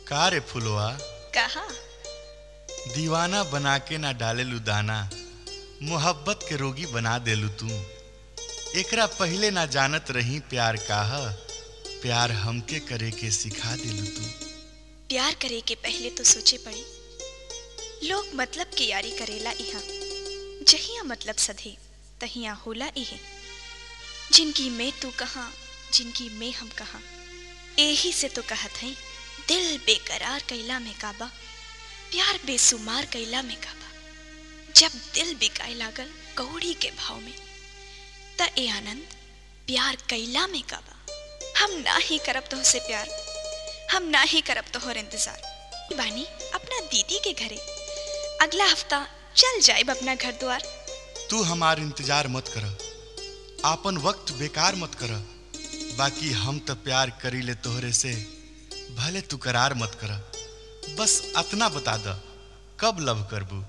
का रे फुलवा कहा दीवाना बना के ना डालेलू दाना मोहब्बत के रोगी बना देलू तू एकरा पहले ना जानत रही प्यार काह प्यार हमके करे के सिखा देलू तू प्यार करे के पहले तो सोचे पड़ी लोग मतलब की यारी करेला इहा जहिया मतलब सधे तहिया होला इहे जिनकी मैं तू कहा जिनकी मैं हम कहा एही से तो कहत हई दिल बेकरार कैला में काबा प्यार बेसुमार कैला में काबा जब दिल बिकाए लागल कौड़ी के भाव में त ए आनंद प्यार कैला में काबा हम ना ही करब तो से प्यार हम ना ही करब तोहर इंतजार बानी अपना दीदी के घरे अगला हफ्ता चल जाइब अपना घर द्वार तू हमार इंतजार मत कर आपन वक्त बेकार मत कर बाकी हम तो प्यार करी ले तोहरे से भले तू करार मत कर बस अतना बता द कब लव करबू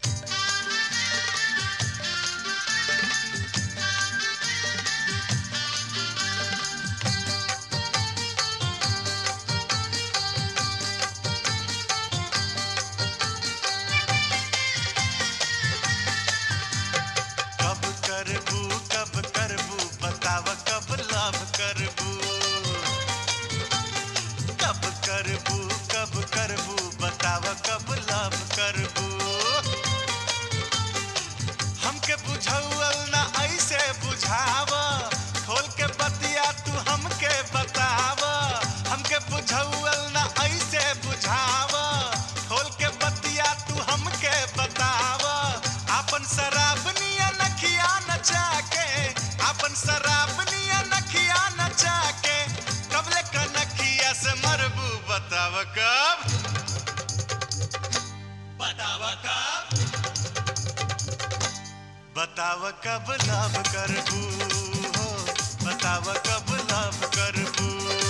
कब करबू कब करबू बताव कब लव करबू कब करबू कब करबू बताव कब लव करबू हमके बुझौल ना ऐसे बुझाव खोल के बतिया तू हमके बताव हमके बुझौल ना ऐसे बुझाव खोल के बतिया तू हमके बताव आपन शराब निया नखिया नचा के आपन शराब निया नखिया नचा के कबले कनखिया से मरबू बताव कब बताव कब बताव कब लव करबू हो बताव कब लव करबू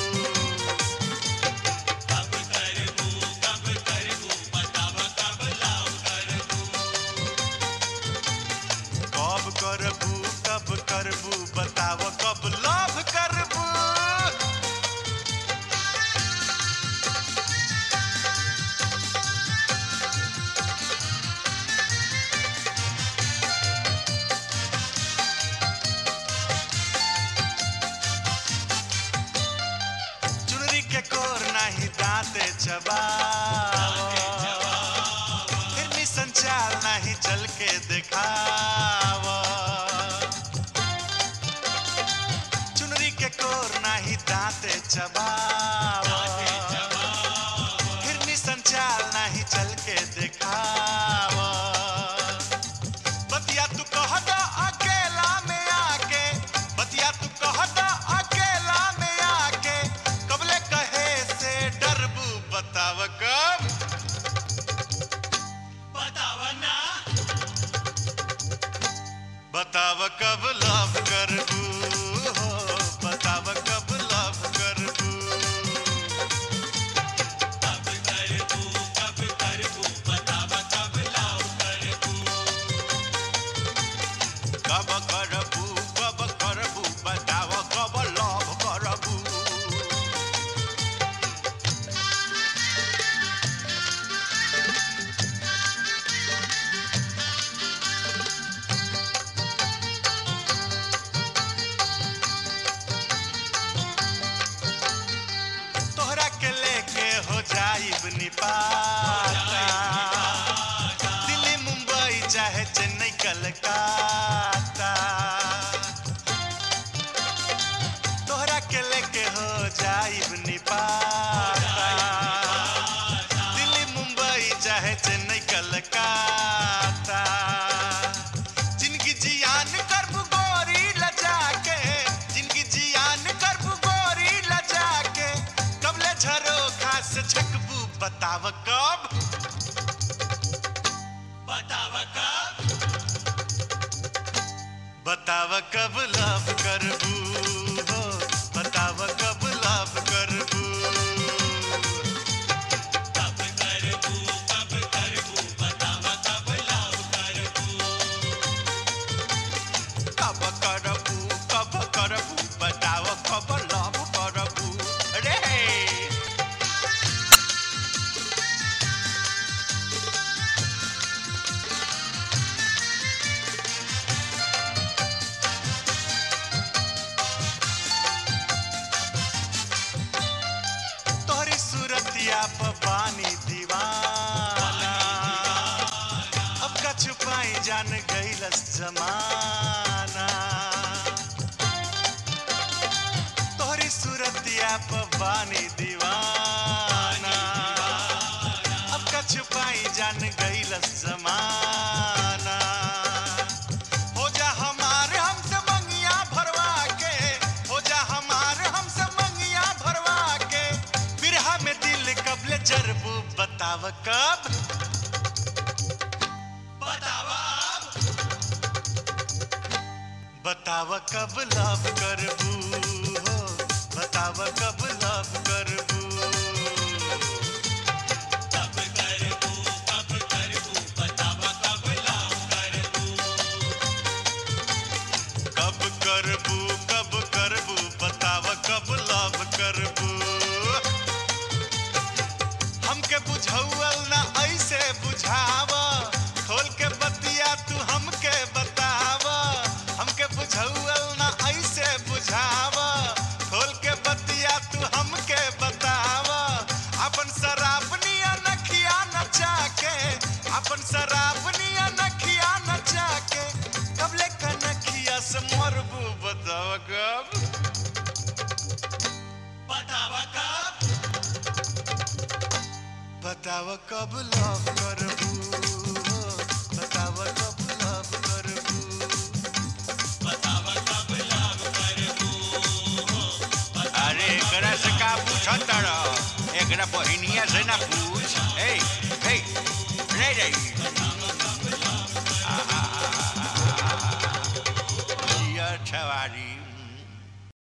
कब करबू कब करबू बताव कब लव करबू कब करबू कब करबू बताव कब लव करबू चुनरी के कोर नाही दांते चबाव फिर संचाल नाही चल के दिखाव चुनरी के कोर नाही दांते चबाव फिर संचाल नाही चल के दिखाव बतिया तू कह द अकेला में आके बतिया तू कह द अकेला में आके कबले कहे से डरबू बताव कब बताव ना बताव कब लव करबू हो बताव कब लव करबू कब करबू कब करबू बताव कब लव करबू कब करबू कब करबू बताव कब लव करबू तोहरा के लेके हो जाइब निपाता दिल्ली मुंबई चाहे चेन्नई कलकत्ता तोहरा के लेके हो जाइब निपाता दिल्ली मुंबई चाहे चेन्नई कलकत्ता जिनकी जियान करबू गोरी लजा के जिनकी जियान करबू गोरी लजा के कबले झरो खास छकबू बताव कब बताव कब बताव कब लव करबू हो बताव कब लव करबू कब करबू कब करबू बताव कब लव करबू कब करबू कब करबू बताव कब लव करबू रे सूरतिया प पानी दीवाना अब का छुपाई जान गईलस जमाना तोहरी सूरतिया प पानी दीवाना अब का छुपाई जान गईलस जमाना हो जा हमारे हमसे मंगिया भरवा के हो जा हमारे हमसे मंगिया भरवा के बिरहा में दिल कब ले जरबू बताव कब बताव कब लव करबू हो बताव कब लव करबू कब करबू कब करबू बताव कब लव करबू हमके बुझौल ना ऐसे बुझाव खोल के बतिया तू हमके बताव हमके बुझौल ना ऐसे बुझाव खोल के बतिया तू हमके बताव अपन शराबनिया नखिया नचा के अपन शराबनिया नखिया नचा के कब ले कनखिया से मरबू बताव कब बताव कब लव करबू हो, बताव कब लव करबू अरे एकरा से का पूछत रह एकरा बहिनिया से ना पूछ ए ए रे रे जिया छवारी